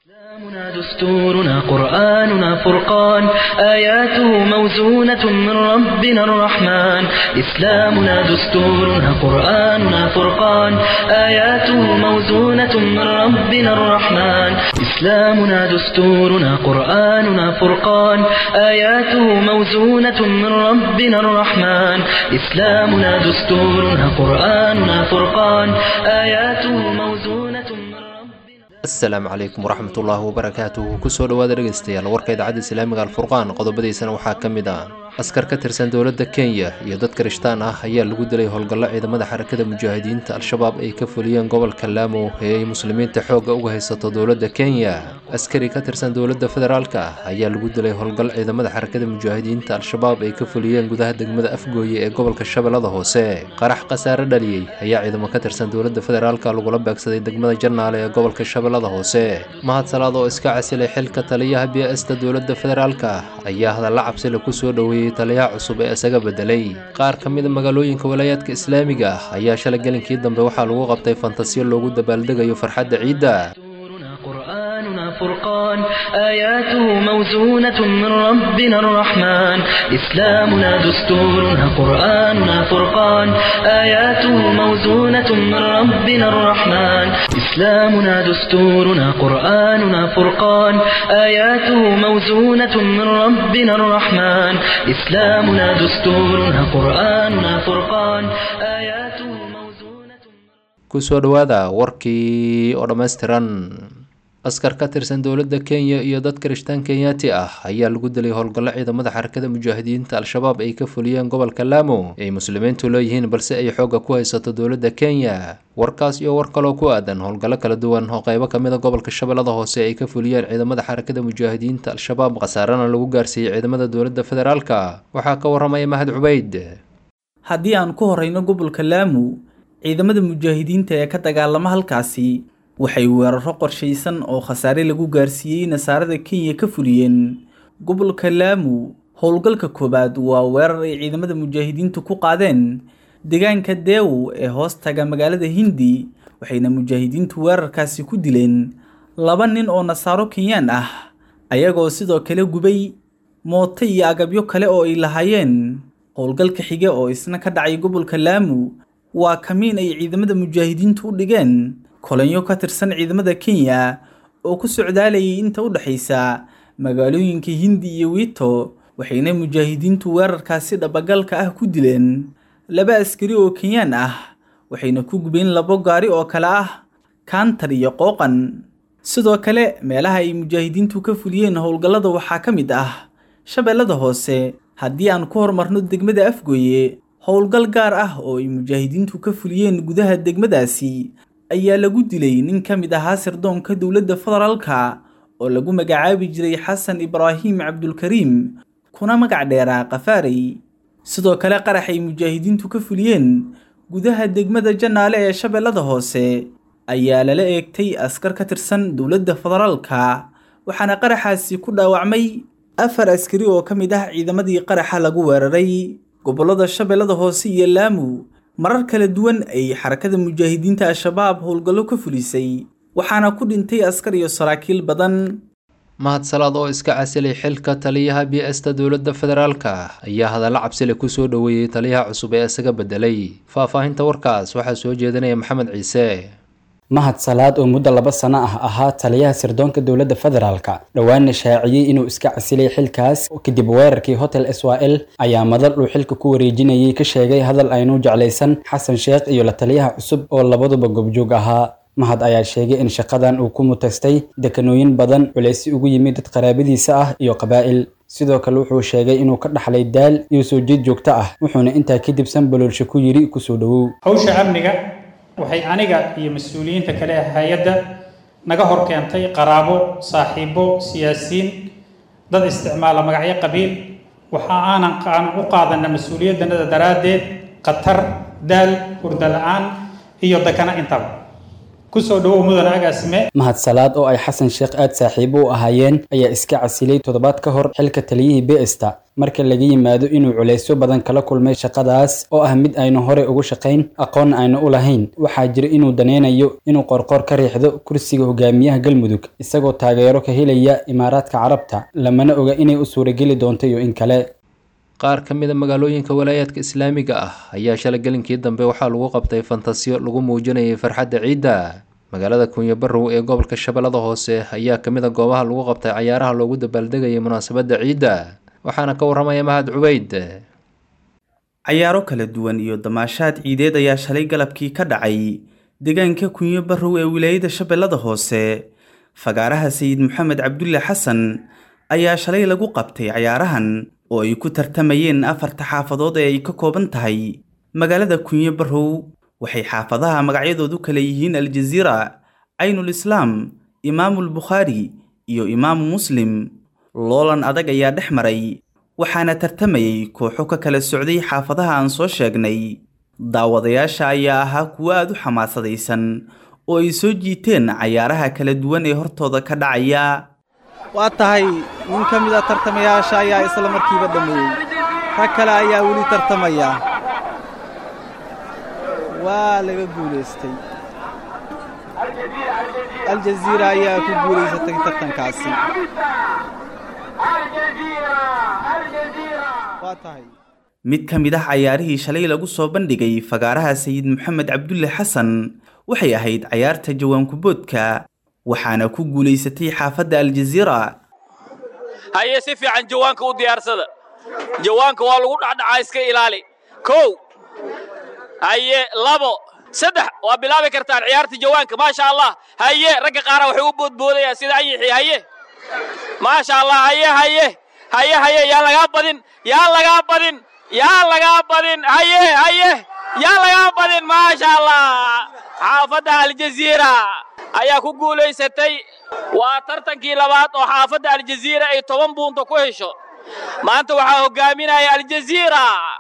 إسلامنا دستورنا قرآننا فرقان آياته موزونة من ربنا الرحمن إسلامنا دستورنا قرآننا فرقان آياته موزونة من ربنا الرحمن إسلامنا دستورنا قرآننا فرقان آياته موزونة من ربنا الرحمن إسلامنا دستورنا قرآننا فرقان آياته موزونة من ربنا asalaamu calaykum waraxmatullaahi wabarakaatuhu kusoo dhowaada dhegaystayaal warka idaacadda islaamiga alfurqaan qodobadiisana waxaa ka mid ah askar ka tirsan dowladda kenya iyo dad kirishtaan ah ayaa lagu dilay howlgallo ciidamada xarakada mujaahidiinta al-shabaab ay ka fuliyeen gobolka laamo ee ay muslimiinta xoogga uga haysato dowladda kenya askari ka tirsan dowladda federaalka ah ayaa lagu dilay howlgal ciidamada xarakada mujaahidiinta al-shabaab ay ka fuliyeen gudaha degmada afgooye ee gobolka shabeellada hoose qarax khasaare dhaliyey ayaa ciidamo ka tirsan dowladda federaalka lagula beegsaday degmada jarnaale ee gobolka shabeellada hoose mahad salaad oo iska casilay xilka taliyaha b sta dowladda federaalka ayaa hadalla cabsile kusoo dhoweeyey taliyaha cusub ee isaga bedelay qaar ka mida magaalooyinka walaayaadka islaamiga ah ayaa shalay gelinkii dambe waxaa lagu qabtay fantasiyo loogu dabaaldegayo farxadda ciidda دستورنا قرآننا فرقان آياته موزونة من ربنا الرحمن إسلامنا دستورنا قرآننا فرقان آياته موزونة من ربنا الرحمن إسلامنا دستورنا قرآننا فرقان آياته موزونة من ربنا الرحمن إسلامنا دستورنا قرآننا فرقان آياته موزونة kusoo dhowaada warkii oo dhammaystiran askar ka tirsan dowladda kenya iyo dad kirishtaan kenyaati ah ayaa lagu dilay howlgallo ciidamada xarakada mujaahidiinta al-shabaab ay ka fuliyeen gobolka laamo ay muslimiintu leeyihiin balse ay xoogga ku haysato dowladda kenya warkaas iyo war kaloo ku aadan howlgallo kala duwan oo qeybo ka mida gobolka shabeellada hoose ay ka fuliyeen ciidamada xarakada mujaahidiinta al-shabaab khasaarana lagu gaarsiiyey ciidamada dowladda federaalka waxaa ka waramaya mahad cubeyd haddii aan ku horeyno gobolka laamu ciidamada mujaahidiinta ee ka dagaalama halkaasi waxay weeraro qorshaysan oo khasaare lagu gaarsiiyey nasaarada kenya ka fuliyeen gobolka laamu howlgalka koowaad waa weerar ay ciidamada mujaahidiintu ku qaadeen deegaanka deewo ee hoos taga magaalada hindi waxayna mujaahidiintu weerarkaasi ku dileen laba nin oo nasaaro kenyaan ah ayagoo sidoo kale gubay mooto iyo agabyo kale oo ay lahaayeen howlgalka xige oo isna ka dhacay gobolka laamu waa kamiin ay ciidamada mujaahidiintu u dhigeen kolanyo ka tirsan ciidamada kenya oo ku socdaalayay inta u dhexaysa magaalooyinka hindi iyo wiito waxayna mujaahidiintu weerarkaasi dhabagalka ah ku dileen laba askari oo kenyaan ah waxayna ku gubeen labo gaari oo kale ah kaantar iyo qooqan sidoo kale meelaha ay mujaahidiintu ka fuliyeen howlgallada waxaa ka mid ah shabeellada hoose haddii aan ku horumarno degmada afgooye howlgal gaar ah oo ay mujaahidiintu ka fuliyeen gudaha degmadaasi ayaa lagu dilay nin ka mid ahaa sirdoonka dowladda federaalka oo lagu magacaabi jiray xasan ibraahim cabdulkariim kuna magac dheeraa kafaarey sidoo kale qarax ay mujaahidiintu ka fuliyeen gudaha degmada jannaale ee shabeellada hoose ayaa lala eegtay askar ka tirsan dowladda federaalka waxaana qaraxaasi ku dhaawacmay afar askari oo ka mid ah ciidamadii qaraxa lagu weeraray gobollada shabeellada hoose iyo laamu marar kala duwan ay xarakada mujaahidiinta al-shabaab howlgallo ka fulisay waxaana ku dhintay askar iyo saraakiil badan mahad salaad oo iska casilay xilka taliyaha b sta dowladda federaalka ayaa hadallo cabsile kusoo dhoweeyey taliyaha cusub ee isaga bedelay faahfaahinta warkaas waxaa soo jeedinaya maxamed ciise mahad salaad oo muddo laba sano ah ahaa taliyaha sirdoonka dowladda federaalka dhowaana shaaciyey inuu iska casilay xilkaas kadib weerarkii hotel s y l ayaa madal uu xilka ku wareejinayay ka sheegay hadal aynu jeclaysan xasan sheekh iyo la taliyaha cusub oo labaduba gobjoog ahaa mahad ayaa sheegay in shaqadan uu ku mutaystay dekanooyin badan culaysi ugu yimid dad qaraabadiisa ah iyo qabaa'il sidoo kale wuxuu sheegay inuu ka dhaxlay daal iyo soo jeed joogto ah wuxuuna intaa kadib sanbaloolsha ku yidhi kusoo dhowow hawsha amniga waxay aniga iyo mas-uuliyiinta kale ee hay-adda naga hor keentay qaraabo saaxiibo siyaasiyiin dad isticmaala magacyo qabiil waxa aanan aan u qaadana mas-uuliyaddanada daraaddeed khatar daal hurda la-aan iyo dakana intaba kusoo dhawow mudan agaasime mahadsalaad oo ay xasan sheekh aad saaxiibo u ahaayeen ayaa iska casilay toddobaad ka hor xilka taliyihii beesta marka laga yimaado inuu culaysyo badan kala kulmay shaqadaas oo ah mid aynu hore ugu shaqayn aqoonna aynu u lahayn waxaa jira inuu daneynayo inuu qorqor ka riixdo kursiga hogaamiyaha galmudug isagoo taageero ka helaya imaaraadka carabta lamana oga inay u suurageli doonto iyo in kale qaar ka mid a magaalooyinka walaayaadka islaamiga ah ayaa shalay gelinkii dambe waxaa lagu qabtay fantasiyo lagu muujinayay farxadda ciidda magaalada kunyo barrow ee gobolka shabeellada hoose ayaa ka mid a goobaha lagu qabtay cayaaraha loogu dabaaldegayay munaasabadda ciidda waxaana ka warramaya mahad cubeyd cayaaro kala duwan iyo damaashaad ciideed ayaa shalay galabkii ka dhacay deegaanka kunyo barrow ee wilaayada shabeellada hoose fagaaraha sayid maxamed cabdulle xasan ayaa shalay lagu qabtay cayaarahan oo ay ku tartamayeen afarta xaafadood ee ay ka kooban tahay magaalada kunyo barrow waxay xaafadaha magacyadoodu kala yihiin aljaziira caynul islaam imaamul bukhaari iyo imaamu muslim loolan adag ayaa dhex maray waxaana tartamayay kooxo ka kala socday xaafadaha aan soo sheegnay daawadayaasha ayaa ahaa kuwo aad u xamaasadaysan oo ay soo jiiteen cayaaraha kala duwan ee hortooda ka dhacaya waa tahay nin ka mid a tartamayaasha ayaa isla markiiba dhammeeyey rag kale ayaa weli tartamaya waa laga guulaystay aljaziira ayaa ku guulaysatay tartankaasi waa tahay mid ka mid ah cayaarihii shalay lagu soo bandhigay fagaaraha sayid maxamed cabdulle xasan waxay ahayd cayaarta jawaankuboodka waxaana ku guulaysatay xaafadda aljaziira haye si fiican jawaanka u diyaarsada jawaanka waa lagu dhacdhacaa iska ilaali kow haye labo saddex waa bilaabi kartaan ciyaarta jawaanka maasha allah haye ragga qaara waxay u boodboodayaan sida anyixi haye maasha allah haye haye haye haye yaa lagaa badin yaa lagaa badin yaa lagaa badin haye haye yaa lagaa badin maasha allah xaafadda aljaziira ayaa ku guulaysatay waa tartankii labaad oo xaafadda aljaziira ay toban buunta ku hesho maanta waxaa hogaaminaya aljaziira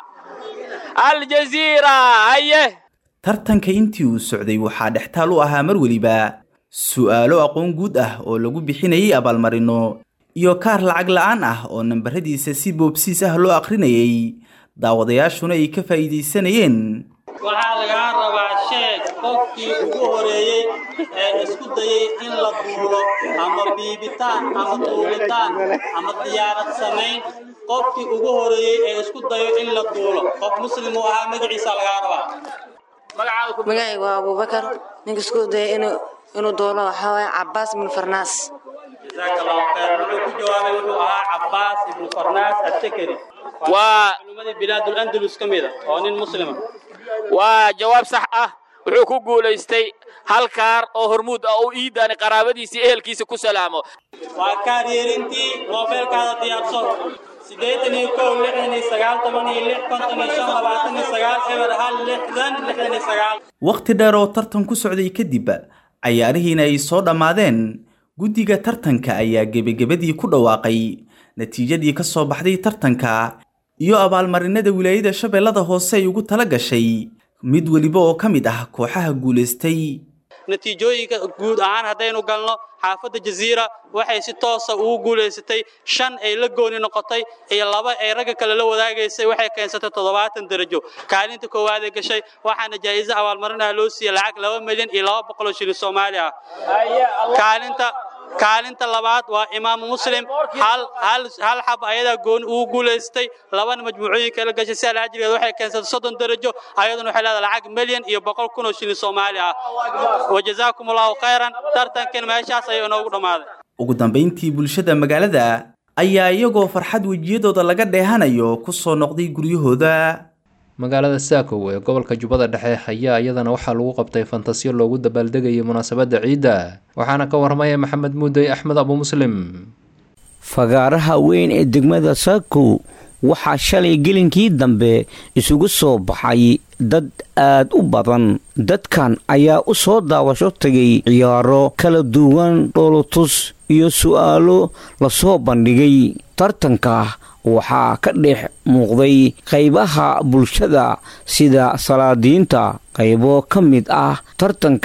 aljaziira haye tartanka intii uu socday waxaa dhextaal u ahaa mar weliba su'aalo aqoon guud ah oo lagu bixinayay abaalmarino iyo kaar lacag la'aan ah oo nambaradiisa si boobsiis ah loo akhrinayay daawadayaashuna ay ka faa'iidaysanayeen waxaa lagaa rabaa sheeg qofkii ugu horeeyey ee isku dayey in la duulo ama biibitaan ama duulitaan ama diyaarad samayn qofkii ugu horeeyey ee isku dayo in la duulo qof muslim uu ahaa magaciisa lagaa rabaa magacayga waa abubakar ninka isku daya inuu inuu doolo waxaa waaye cabaas bin farnaas jazaaka allahu khayr wuxuu ku jawaabay wuxuu ahaa cabaas ibnu farnaas attakari waa culimadii bilaadul andalus ka mid a oo nin muslima waa jawaab sax ah wuxuu ku guulaystay hal kaar oo hormuud ah oo iidaani qaraabadiisii ehelkiisa ku salaamo waa kaaryeerintii moobeelkaada diyaarso siddeetan iyo kow lixdan iyo sagaal toban iyo lix konton iyo shan labaatan iyo sagaal eber hal lixdan lixdan iyo sagaal wakhti dheer oo tartan ku socday kadib cayaarihiina ay soo dhammaadeen guddiga tartanka ayaa gebagebadii ku dhawaaqay natiijadii ka soo baxday tartanka iyo abaalmarinada wilaayada shabeellada hoose ay ugu tala gashay mid weliba oo ka mid ah kooxaha guulaystay natiijooyinka guud ahaan haddaynu galno xaafadda jaziira waxay si toosa ugu guulaysatay shan ay la gooni noqotay iyo laba ay ragga kale la wadaagaysay waxay keensatay toddobaatan darajo kaalinta koowaad ee gashay waxaana jaa'iso abaalmarinaha loo siiyey lacag laba milyan iyo laba boqol oo shilin soomaali ah kaalinta kaalinta labaad waa imaamu muslim hal hal hal xab ayadaa gooni ugu guulaystay labana majmuucooyinka la gashay si alaajigeed waxay keensatay soddon darajo ayaduna waxay leedahay lacag milyan iyo boqol kun oo shilin soomaali ah wajazaakum allahu khayran tartankan meeshaas ayuu inoogu dhammaaday ugu dambayntii bulshada magaalada ayaa iyagoo farxad wejiyadooda laga dheehanayo ku soo noqday guryahooda magaalada saakow ee gobolka jubbada dhexe ayaa iyadana waxaa lagu qabtay fantasiyo loogu dabaaldegayay munaasabadda ciidda waxaana ka warramaya maxamed muudey axmed abu muslim fagaaraha weyn ee degmada saakow waxaa shalay gelinkii dambe isugu soo baxay dad aad u badan dadkan ayaa u soo daawasho tagay ciyaaro kala duwan dhoolotus iyo su'aalo lasoo bandhigay tartanka waxaa ka dhex muuqday qaybaha bulshada sida salaadiinta qaybo ka mid ah tartanka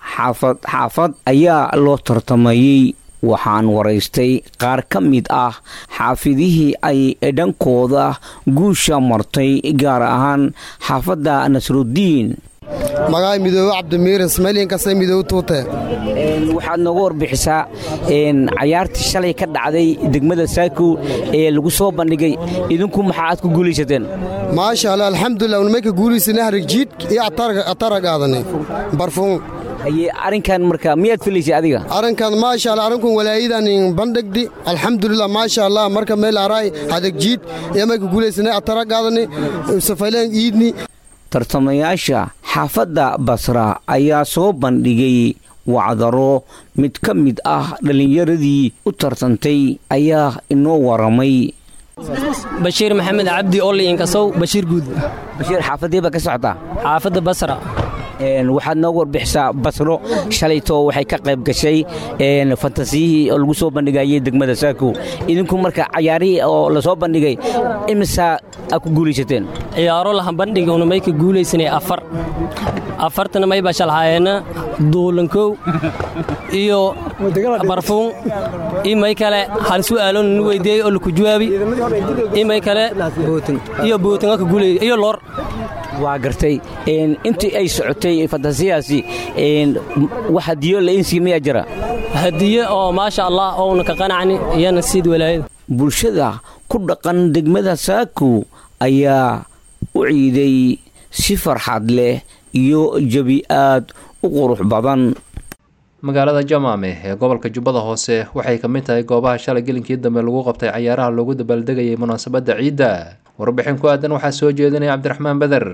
xaafad xaafad ayaa loo tartamayey waxaan waraystay qaar ka mid ah xaafidihii ay dhankooda guusha martay gaar ahaan xaafadda nasrudiin magaca midoobe cabdimiir ismaailiin kase midoobe tuute waxaad nooga warbixisaa cayaartii shalay ka dhacday degmada saakow ee lagu soo bandhigay idinku maxaa aad ku guulaysateen maasha allah alxamdulilah unamay ka guulaysana harigjiid iyo atara qaadanay barfuun arrinkan marka miyaad filaysay adiga arrinkan maasha allah arrinkun walaayadan bandhigdi alxamdulilah maasha allah marka meel araay hadagjiid iyo may ka guulaysanay atara qaadanay safayleen iidni tartamayaasha xaafadda basra ayaa soo bandhigay wacdaro mid ka mid ah dhallinyaradii u tartantay ayaa inoo waramay bashiir maxamed cabdi olli inkasow bashiir guud bashiir xaafadii baa ka socotaa xaafadda basra waxaad nooga warbixisaa basro shalayto waxay ka qayb gashay fantasiyihii oo lagu soo bandhigayay degmada saakow idinku marka cayaarihii oo lasoo bandhigay imisaa aa ku guulaysateen ciyaaro laha bandhiguna may ka guulaysanay afar afartana may baa shalhaayeenna duulankow iyo barfuun iyo may kale hal su'aaloon nu weydiiyey oo laku jawaabi iyo may kale iyo bootinga ka guulay iyo loor waa gartay intii ay socotay fantasiyaasi wax hadiyo lainsi miyaa jira hadiye oo maasha allah ouna ka qanacni iyana siid walaayada bulshada ku dhaqan degmada saakow ayaa u ciiday si farxad leh iyo jebi aad u qurux badan magaalada jamaame ee gobolka jubbada hoose waxay ka mid tahay goobaha shalay gelinkii dambe lagu qabtay cayaaraha loogu dabaaldegayay munaasabadda ciidda warbixin ku aadan waxaa soo jeedinaya cabdiraxmaan beder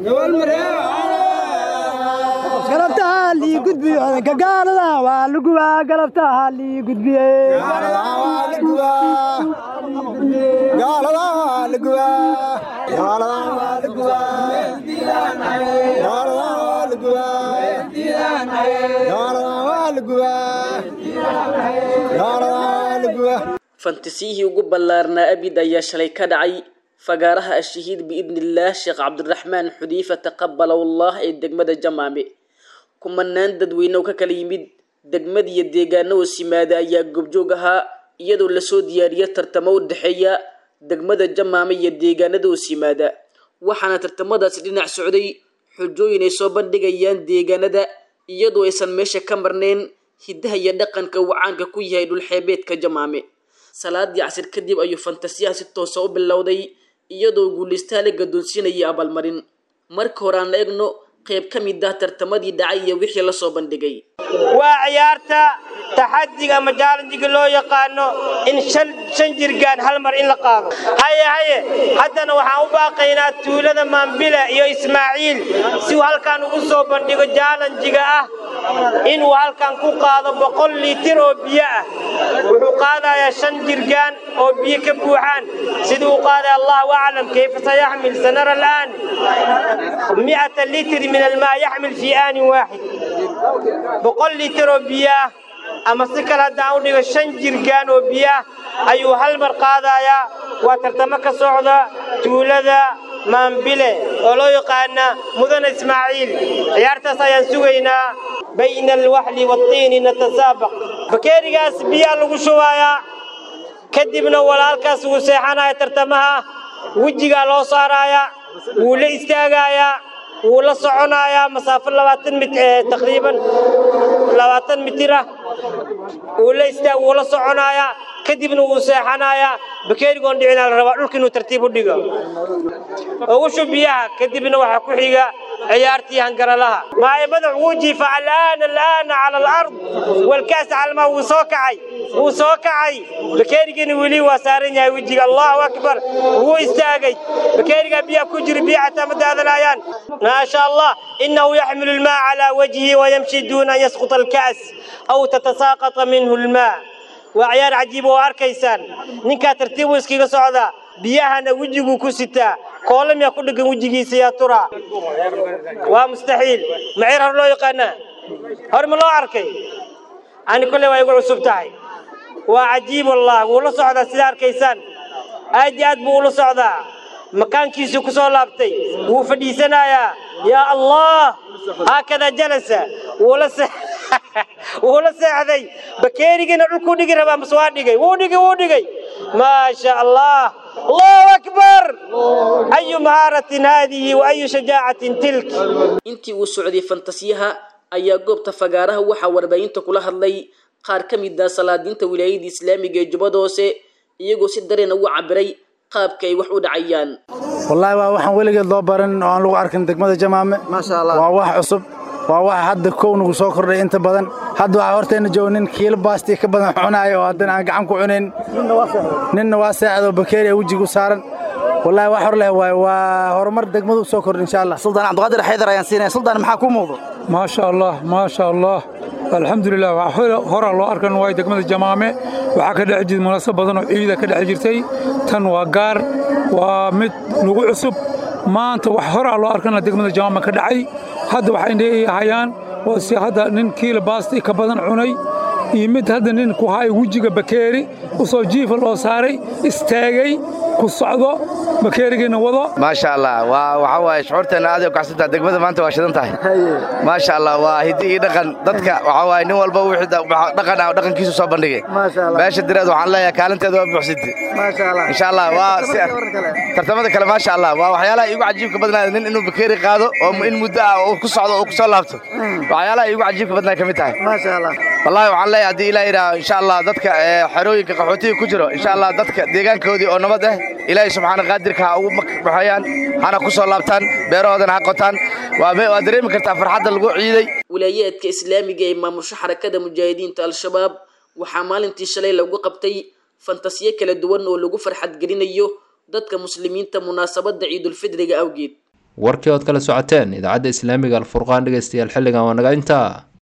fantasiyihii ugu ballaarnaa abid ayaa shalay ka dhacay fagaaraha ashahiid biidnillaah sheekh cabdiraxmaan xudiifa taqabalawallah ee degmada jamaame kumanaan dadweyne oo ka kala yimid degmadiiyo deegaano oo simaada ayaa goobjoog ahaa iyadoo lasoo diyaariya tartamo u dhexeeya degmada jamaame iyo deegaanada oo simaada waxaana tartamadaasi dhinac socday xujooyin ay soo bandhigayaan deegaanada iyadoo aysan meesha ka marnayn hiddaha iyo dhaqanka uu caanka ku yahay dhulxeebeedka jamaame salaadii casir kadib ayuu fantasiyaha si toosa u bilowday iyadoo guulaystaa la gadoonsiinayay abaalmarin marka hore aan la egno qayb ka mid ah tartamadii dhacay iyo wixii lasoo bandhigay waa ciyaarta taxadiga ama jaalanjiga loo yaqaano in shan jirgaan hal mar in la qaado haye haye haddana waxaan u baaqaynaa tuulada maambila iyo ismaaciil si uu halkan ugu soo bandhigo jaalanjiga ah inuu halkan ku qaado boqol liitir oo biyo ah wuxuu qaadayaa shan jirgaan oo biyo ka buuxaan sidii uu qaaday allahu aclam kayfa sayaxmil sanara al'aan mi'ata litr min almaa yaxmil fii aanin waaxid boqol liitir oo biyo ah ama si kale haddaan u dhigo shan jirgaan oo biyo ah ayuu hal mar qaadayaa waa tartamo ka socda tuulada maambile oo loo yaqaana mudana ismaaciil ciyaartaas ayaan sugaynaa bayna alwaxli waatiini natasaabaq bakeerigaas biyaa lagu shubayaa kadibna walaalkaas wuu seexanaya tartamaha wejigaa loo saaraaya wuu la istaagayaa wuu la soconayaa masaafo labaatan mit taqriiban labaatan mitir ah wuu la istaag wuu la soconayaa kadibna wuu seexanayaa bakeerigoon dhicinaa la rabaa dhulka inuu tartiib u dhigo ugu shub biyaha kadibna waxaa ku xiga ciyaartii hangaralaha maaye madax wuu jiifa alaana alaana cala alard walkaas calmaa wuu soo kacay wuu soo kacay bakeerigina weli waa saaran yahay wejiga allahu akbar wuu istaagay bakeerigaa biyaha ku jira biya xataa ma daadanayaan ما شاء الله إنه يحمل الماء على وجهه ويمشي دون أن يسقط الكأس أو تتساقط منه الماء وعيار عجيب وأركيسان نكا ترتيبه اسكيغا سعودا بيهانا وجهه كستا كولم يقول لك وجهه سياترا ومستحيل معير هرلو يقانا هرم الله أركي أنا كل ما يقول عصبتاي وعجيب الله ولا سعودا سيدار كيسان أجي أدبو ولا سعودا makaankiisuu ku soo laabtay wuu fadhiisanayaa yaa allah haakada jalasa wuula wuula seexday bakeerigiina dhulkuu dhigi rabaa mase waa dhigay wuu dhigay wuu dhigay maa sha allah allahu akbar ayu mahaaratin haadihi wa ayu shajaacatin tilk intii uu socday fantasiyaha ayaa goobta fagaaraha waxaa warbaahinta kula hadlay qaar ka mid ah salaadiinta wilaayada islaamiga ee jubbada hoose iyagoo si dareen ugu cabiray qaabka ay wax u dhacayaan wallaahi waa waxaan weligeed loo baran oo aan lagu arkin degmada jamaame waa wax cusub waa wax hadda kow nagu soo kordhay inta badan hadda waxaa horteenna jooga nin kiilo baastii ka badan cunaayo oo haddana aan gacan ku cunayn ninna waa seexdoo bakeeri wejigu saaran wallaahi wax hor leh waay waa horumar degmadu soo kordhay insha allah suldaan cabdiqaadir xaydar ayaan siinaya suldaan maxaa kuu muuqdo maasha allah maasha allah alxamdulilah horaa loo arkan waay degmada jamaame waxaa ka dhex jirta munaasab badan oo ciida ka dhex jirtay tan waa gaar waa mid nagu cusub maanta wax horaa loo arkana degmada jamaame ka dhacay hadda waxay hayaan waa si hadda nin kiila baasti ka badan cunay iyo mid hadda nin ku haay wejiga bakeeri usoo jiifa loo saaray istaagay ku socdo bakeerigiina wado maasha allah waa waxa waaye shucuurteenna aad ay u kacsantaha degmada maanta waa shidan tahay maasha allah waa hiddi iyo dhaqan dadka waxa waaye nin walba wixii dhaqan ah dhaqankiisu soo bandhigay meesha direed waxaan leeyahay kaalinteeda waa buuxsintay insha allah waa si tartamada kale maasha allah waa waxyaalaha iigu cajiibka badnaada nin inuu bakeeri qaado oo in muddo ah uu ku socdo oo ku soo laabto waxyaalaha iigu cajiibka badnaa ka mid tahay wallahi waxaan leeyahay haddii ilaah yidhaah insha allah dadka xerooyinka qaxootiga ku jiro insha allah dadka deegaankoodii oo nabad ah ilaahay subxaana qaadirka ha ugu baxayaan hana ku soo laabtaan beerahoodana ha qotaan waa dareemi kartaa farxadda lagu ciiday wilaayaadka islaamiga ee maamusho xarakada mujaahidiinta al-shabaab waxaa maalintii shalay lagu qabtay fantasiyo kala duwan oo lagu farxad gelinayo dadka muslimiinta munaasabadda ciidulfidriga awgeed warkii ood kala socoteen idaacadda islaamiga alfurqaan dhegaystayaal xilligan waa naga intaa